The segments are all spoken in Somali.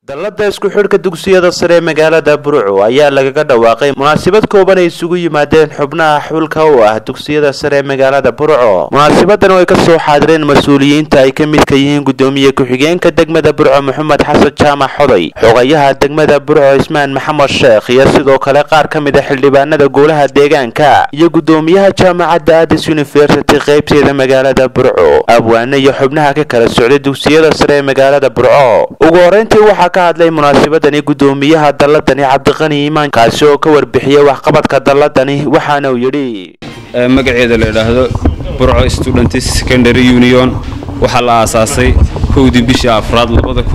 dallada isku xidhka dugsiyada sare ee magaalada burco ayaa lagaga dhawaaqay munaasabad kooban ay isugu yimaadeen xubnaha xulka u ah dugsiyada sare ee magaalada burco munaasabadan oo ay kasoo xaadireen mas-uuliyiinta ay ka midka yihiin gudoomiye ku-xigeenka degmada burco maxamed xasan jaamac xoday xogayaha degmada burco cismaan maxamed sheekh iyo sidoo kale qaar ka mid a xildhibaanada golaha deegaanka iyo gudoomiyaha jaamacadda adis university qaybteeda magaalada burco abwaane iyo xubnaha ka kala socday dugsiyada sare ee magaalada burco ugu horeyntii waxaa ka hadlay munaasabadani gudoomiyaha dalladani cabdiqani iimaan kaasi oo ka warbixiyay waxqabadka dalladani waxaana uu yidhi magaceeda la idhaahdo burco student secondary union waxaa la aasaasay kowdii bishii afraad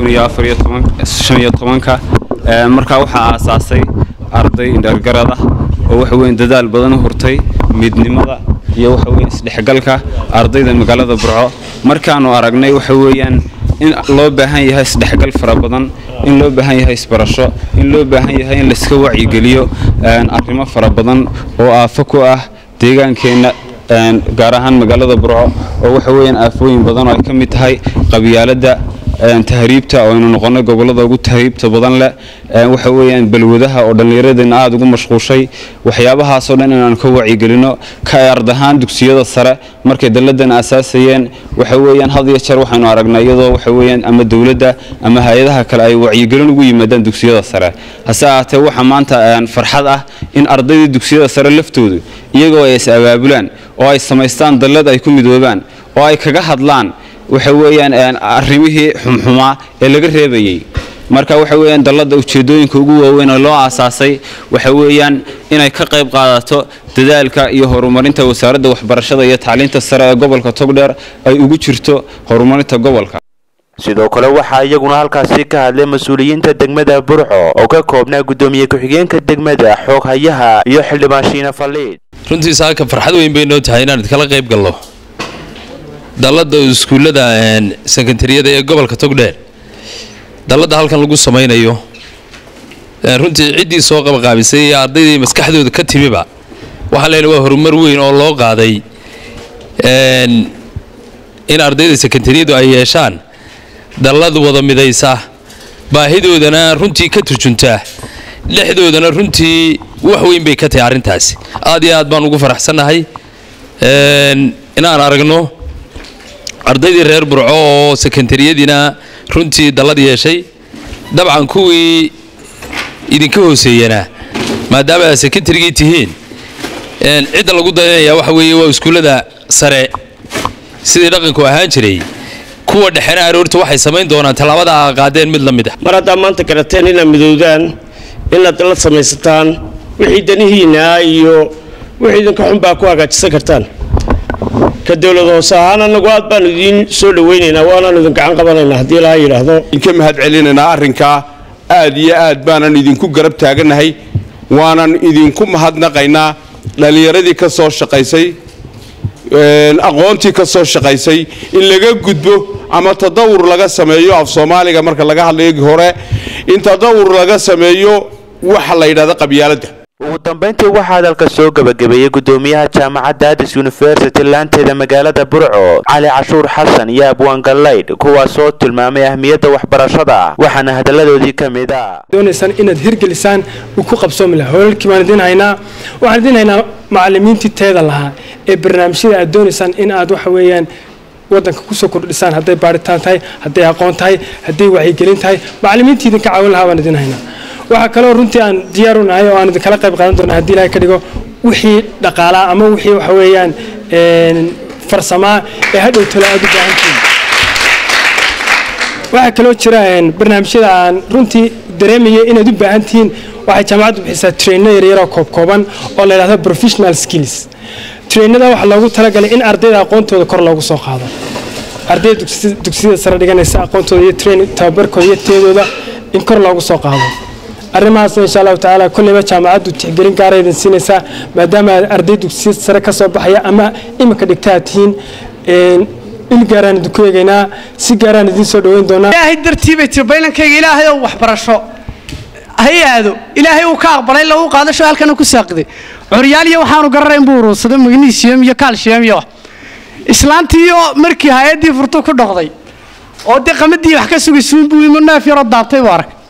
ka markaa waxaa aasaasay arday indhargarad ah oo waxa weyn dadaal badan u hurtay midnimada iyo waxa weyn isdhexgalka ardayda magaalada burco markaanu aragnay waxa weeyaan in loo baahan yahay isdhexgal fara badan in loo baahan yahay isbarasho in loo baahan yahay in layska wacyigeliyo arrimo fara badan oo aafo ku ah deegaankeenna gaar ahaan magaalada burco oo waxa weeyaan aafooyin badan oo ay ka mid tahay qabyaaladda tahriibta oo aynu noqonnay gobollada ugu tahriibta badan leh waxa weeyaan balwadaha oo dhallinyaradeenna aada ugu mashquushay waxyaabahaasoo dhan inaanu ka wacyigelino ka ard ahaan dugsiyada sare markay dalladan aasaasayeen waxa weeyaan had iyo jeer waxaynu aragnay iyadoo waxa weeyaan ama dowladda ama hay-adaha kale ay wacyigelin ugu yimaadaan dugsiyada sare hase ahaatee waxaa maanta farxad ah in ardaydii dugsiyada sare laftoodu iyagoo ay is abaabulaan oo ay samaystaan dallad ay ku midoobaan oo ay kaga hadlaan waxa weeyaan arrimihii xumxumaa ee laga reebayey marka waxa weeyaan dallada ujeedooyinka ugu waaweyn oo loo aasaasay waxa weeyaan inay ka qayb qaadato dadaalka iyo horumarinta wasaaradda waxbarashada iyo tacliinta sare ee gobolka togdheer ay ugu jirto horumarinta gobolka sidoo kale waxaa iyaguna halkaasi ka hadlay mas-uuliyiinta degmada burco oo ka koobnaa gudoomiye ku-xigeenka degmada xooghayaha iyo xildhibaan shiina faliid runtii saaka farxad weyn bay noo tahay inaan idkala qayb galno dallada iskuullada sekondariyada ee gobolka togdheer dalladda halkan lagu samaynayo runtii ciddii soo qabaqaabisay iyo ardaydii maskaxdooda ka timiba waxaan leenahay waa horumar weyn oo loo qaaday in ardayda sekondariyadu ay yeeshaan dallad wada midaysa baahidoodana runtii ka turjunta dhexdoodana runtii wax weyn bay ka tahay arrintaasi aad iyo aad baan ugu faraxsannahay inaan aragno ardaydii reer burco oo sekondariyadiina runtii dallad yeeshay dabcan kuwii idinka hooseeyana maadaama aad sekondarigii tihiin cidda lagu dayanaya waxa weeye waa iskuullada sare sidii dhaqanku ahaan jiray kuwa dhexena aroorta waxay samayn doonaan tallaabada a qaadeen mid la mid ah mar haddaa maanta garateen inaad midowdaan inaad dallad samaysataan wixii danihiinna iyo wixii idinka xunbaa ku hagaajisan kartaan ka dowlad hoose ahaan annagu aad baanu idiin soo dhawaynaynaa waanaanu idin gacan qabanaynaa haddii laha yidhaahdo idinka mahad celinaynaa arrinkaa aad iyo aad baanan idinku garab taagannahay waanan idinku mahadnaqaynaa dhallinyaradii ka soo shaqaysay aqoontii ka soo shaqaysay in laga gudbo ama tadawur laga sameeyo af soomaaliga marka laga hadlayo hore in tadawur laga sameeyo waxa la yidhahda qabyaaladda ugu dambayntii waxaa hadalka soo gebagabeeyey gudoomiyaha jaamacadda adis university laanteeda magaalada burco cali cashuur xasan iyo abwaan gallaydh kuwaasoo tilmaamay ahmiyadda waxbarashada waxaana hadalladoodii ka mid a doonaysaan inaad hirgelisaan uu ku qabsoomi laha hoolalkii baan idiin haynaa waxaan idiin haynaa macallimiintii teeda lahaa ee barnaamijyada aad doonaysaan in aad waxa weeyaan waddanka kusoo kordhisaan hadday baaritaan tahay hadday aqoon tahay hadday wacyigelin tahay macallimiintii idinka caawin lahaa baan idiin haynaa waxaa kaloo runtii aan diyaar u nahay oo aan idinkala qayb qaadan doona hadii ilahay ka dhigo wixii dhaqaalaa ama wixii waxa weeyaan farsamaa ee hadhow talo aad u baahantihiin waxaa kaloo jira barnaamijyada aan runtii dareemaya inaad u baahan tihiin waxay jaamacaddu bixisaa traino yaryaroo koobkooban oo la yidhahdo professional skills trainada waxaa loogu talagalay in ardayda aqoontooda kor loogu soo qaado ardayda dugsiyada sare dhiganaysa aqoontooda iyo train tababarkooda iyo teedooda in kor loogu soo qaado arrimahaasna insha allahu tacaala kolleyba jaamacaddu tixgelin gaara idin siinaysaa maadaama arday dugsiya sare ka soo baxaya ama iminka dhigta aad tihiin il gaaraan idinku eegaynaa si gaaraan idiin soo dhaweyn doonaa ilaahay dartii bay tiri baylankayga ilaahay oo waxbarasho ha aado ilaahay uu ka aqbalay lagu qaadasho halkana ku saaqiday curyaaliya waxaanu garanayn buu uruursaday magnesium iyo calcium iyo islaantii oo markii hay-addii furto ku dhoqday oo dee qamadii wax ka sugaysuun buu imo neef yaroo daabtay buu arag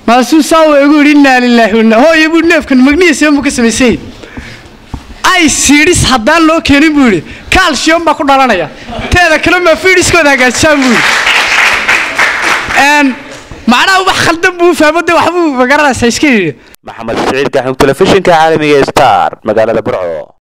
maasuu saa waa igu yidhi innaa lilaahi wanna hooyo buu neefkan magnesium buu ka samaysay ay siidhis haddaan loo keenin buu yidhi calcium baa ku dhalanaya teeda kale maa fiidhiskooda hagaajisaan buu yidhi macnaha wax khaldan buu fahmo de waxbuu magaranaysaa iska yidhi maxamed siciid gaxnug telefishinka caalamiga star magaalada burco